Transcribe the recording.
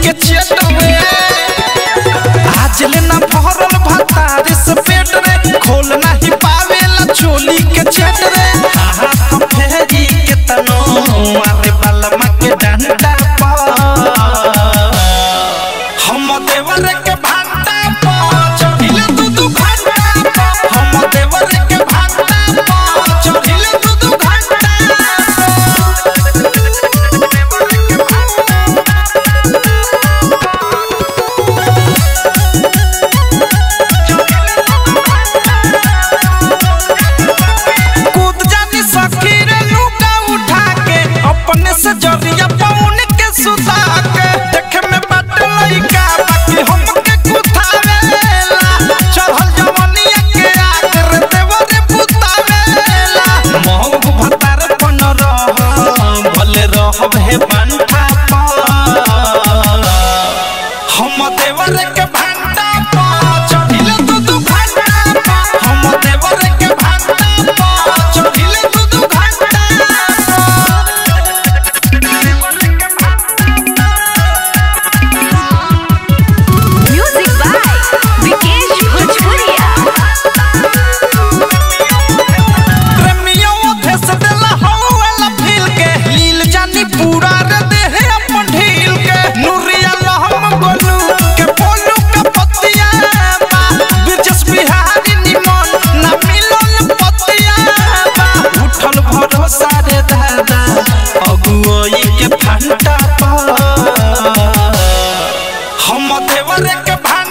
के चेटवे आज लेना भरल भतार से पेट रे खोल नहीं पावेला चोली के चेट रे हाथ फेरी के तनो मारे बलमा के डंडा पर हम देवर के भांटा पर चढ़िले दू दू घंटा पर हम देवर के भांटा पर चढ़िले दू दू घंटा कूद जानी सखी रे लुका उठा के अपने से जरिया पौन के सुता के देखे में बट लइका बाकी हमके कुथावेला चढ़ल जवनिया के आग रे देवर पुतावेला महू भतार पन रह भले रहब हे पंठा पर हम देवर के भांटा पर चढ़िले दू दू घंटा पर हम देवर के भांटा पर चढ़िले दू दू घंटा Music by Vikesh Bhojpuria. प्रेमियों भेस देला हौला फील के लील जानी पूरा रे देह अपन ढील के नुरिया लहम गोलू के बोलू का पतिया बा बिरजस बिहारी निमन ना मिलन पतिया बा उठल भरोसा रे दादा अगुओई के फंटा पर हम देवर के भांटा